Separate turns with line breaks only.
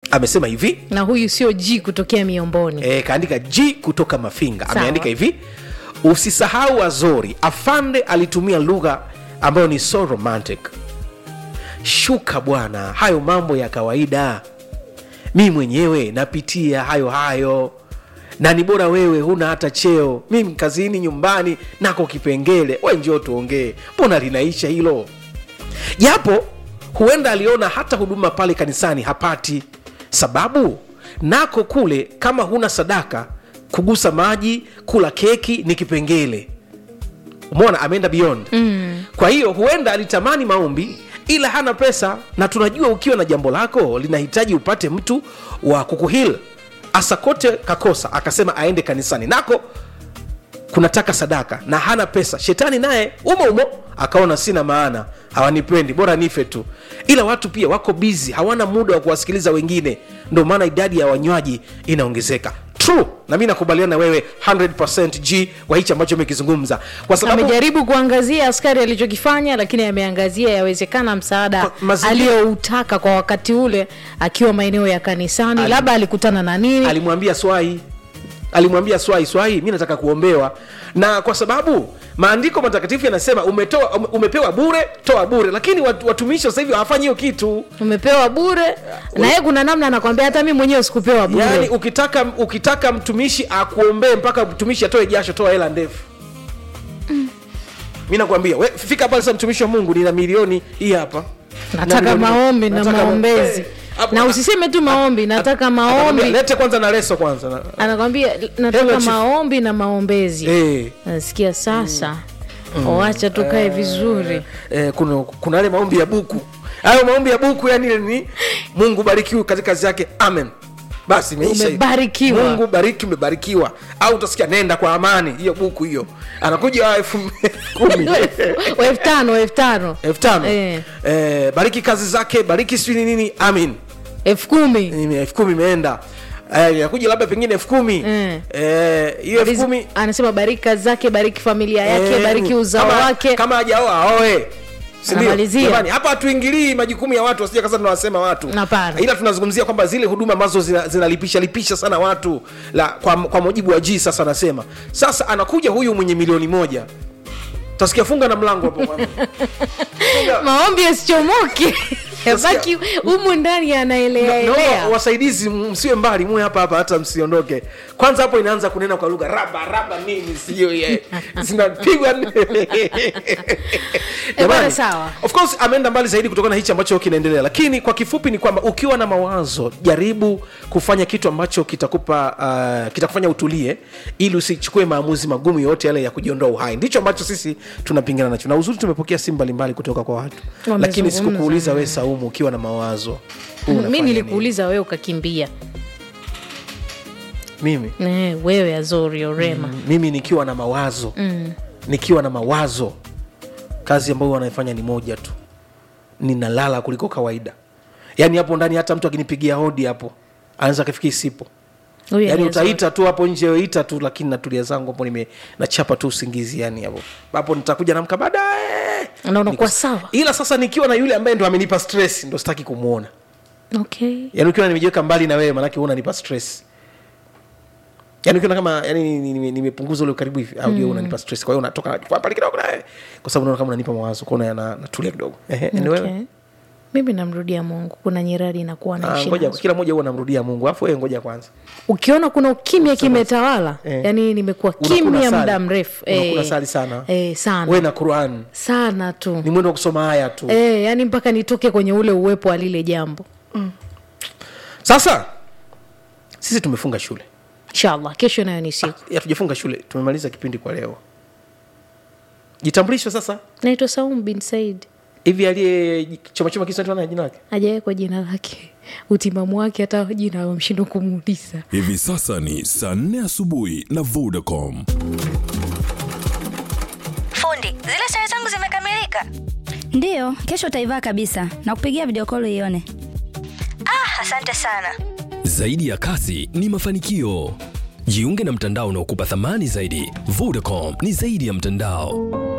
amesema hivi
na huyu sio g kutokea miomboni
e, kaandika g kutoka mafinga
Sawa.
ameandika hivi usisahau azori afande alitumia lugha ambayo ni so romantic shuka bwana hayo mambo ya kawaida mi mwenyewe napitia hayo hayo na ni bora wewe huna hata cheo mimi kazini nyumbani nako kipengele we njoo tuongee mbona linaisha hilo japo huenda aliona hata huduma pale kanisani hapati sababu nako kule kama huna sadaka kugusa maji kula keki ni kipengele umeona ameenda beyond mm. kwa hiyo huenda alitamani maombi ila hana pesa na tunajua ukiwa na jambo lako linahitaji upate mtu wa kukuhil asakote kakosa akasema aende kanisani nako kunataka sadaka na hana pesa shetani naye umo umo akaona sina maana hawanipendi bora nife tu ila watu pia wako bizi hawana muda wa kuwasikiliza wengine ndio maana idadi ya wanywaji inaongezeka true na mi nakubaliana na wewe 100 g kwa hichi ambacho umekizungumza kwa sababu
amejaribu kuangazia askari alichokifanya lakini ameangazia yawezekana msaada
Kwa- mazingira-
aliyoutaka kwa wakati ule akiwa maeneo ya kanisani
Ali-
labda alikutana na nini
alimwambia swai alimwambia swai swai mi nataka kuombewa na kwa sababu maandiko matakatifu yanasema umetoa ume- umepewa bure toa bure lakini watu- watumishi sasa hivi hawafanyi hiyo kitu
umepewa bure na yeye kuna namna anakwambia hata mi mwenyewe sikupewa bure
yaani ukitaka ukitaka mtumishi akuombee mpaka mtumishi atoe jasho toa hela ndefu mi nakwambia we, fika pale sasa mtumishi wa mungu nina milioni hii hapa
nataka
Na milioni-
maombi na
nataka ma-
maombezi
Eh, hapo-
na usiseme tu maombi nataka
Atakwambia,
maombi
lete kwanza na leso kwanza na-
anakwambia
Hello,
nataka
chief.
maombi na maombezi
eh.
nasikia sasa wacha tukae vizuri
eh, kuna kuna yale maombi ya buku hayo maombi ya buku yani ni mungu barikiwe katika kazi yake amen basi imeisha hiyo.
Umebarikiwa.
mungu bariki umebarikiwa au utasikia nenda kwa amani hiyo buku hiyo anakuja wa elfu kumi
elfu tano elfu tano
elfu tano
Eh.
eh, bariki kazi zake bariki sijui ni nini amin
elfu kumi
Ime- elfu kumi imeenda Eh, inakuja labda pengine elfu kumi
Mm.
Eh, hiyo elfu kumi
anasema bariki kazi zake bariki familia yake
Eh,
bariki uzao
kama-
wake
kama hajaoa aoe Sindio?
Anamalizia.
Jamani, hapa hatuingilii majukumu ya watu wasija kasa tunawasema watu
Hapana.
ila tunazungumzia kwamba zile huduma ambazo zina- zinalipisha lipisha sana watu la, kwa, kwa mujibu wa ji sasa anasema sasa anakuja huyu mwenye milioni moja tasikia funga na mlango hapo bwana. Funga.
maombi yasichomoke baki humu ndani
Naomba
anaeleaelea
wasaidizi msiwe mbali muwe hapa hapa hata msiondoke kwanza hapo inaanza kunena kwa lugha raba raba nini sio ye zinapigwa Jamani,
sawa.
of course ameenda mbali zaidi kutokana na hichi ambacho kinaendelea lakini kwa kifupi ni kwamba ukiwa na mawazo jaribu kufanya kitu ambacho kitakupa uh, kitakufanya utulie ili usichukue maamuzi magumu yoyote yale ya kujiondoa uhai ndicho ambacho sisi tunapingana nacho na uzuri tumepokea simu mbalimbali kutoka kwa watu lakini
Wamezungumza.
sikukuuliza we saumu ukiwa na mawazo huu
mi
unafanya
nilikuuliza wewe ukakimbia
nini? mimi
Eh, wewe azori orema
mimi nikiwa na mawazo mm. nikiwa na mawazo kazi ambayo wanaifanya ni moja tu ninalala kuliko kawaida yaani hapo ndani hata mtu akinipigia hodi hapo anaweza akafikiri sipo
Huyu
yaani
ni Azori.
utaita tu hapo nje ita tu lakini natulia zangu hapo nime nachapa tu usingizi yani hapo hapo nitakuja namka baadaye
na unakuwa
Niko-
sawa
ila sasa nikiwa na yule ambaye ndo amenipa stress ndo sitaki kumwona
okay
yani ukiwa nimejiweka mbali na wewe manake unanipa stress yani ukiona kama yani nime- nimepunguza ule ukaribu hivi au mm. unanipa stress kwa hiyo unatoka najifua pale kidogo nawe kwa sababu unaona kama unanipa mawazo kwaona na, natulia kidogo ehe ni wewe
okay. mimi namrudia mungu kuna nyirari inakuwa
Ah,
naishi
ngoja
nazo.
kila mmoja huwa namrudia mungu alafu wewe ngoja kwanza
ukiona kuna ukimya kimetawala
Eh.
yani nimekuwa
Unakula
kimya
sali.
muda mrefu
Unakula
Eh,
sali sana.
eh, sana
wewe na quran
sana tu
ni mwendo wa kusoma haya tu
eh, yani mpaka nitoke kwenye ule uwepo wa lile jambo
sasa sisi tumefunga shule
inshallah kesho nayo ni siku
Ya, hatujafunga shule tumemaliza kipindi kwa leo jitambulisho sasa
naitwa saum bin said
hivi aliye choma choma kisa na jina lake
hajawekwa jina lake utimamu wake hata jina wamshindwa kumuuliza
hivi sasa ni saa 4 asubuhi na vodacom
Fundi, zile sare zangu zimekamilika.
ndiyo kesho utaivaa kabisa na kupigia video call ione
Ah, asante sana.
Zaidi ya kasi ni mafanikio. Jiunge na mtandao unaokupa thamani zaidi. Vodacom ni zaidi ya mtandao.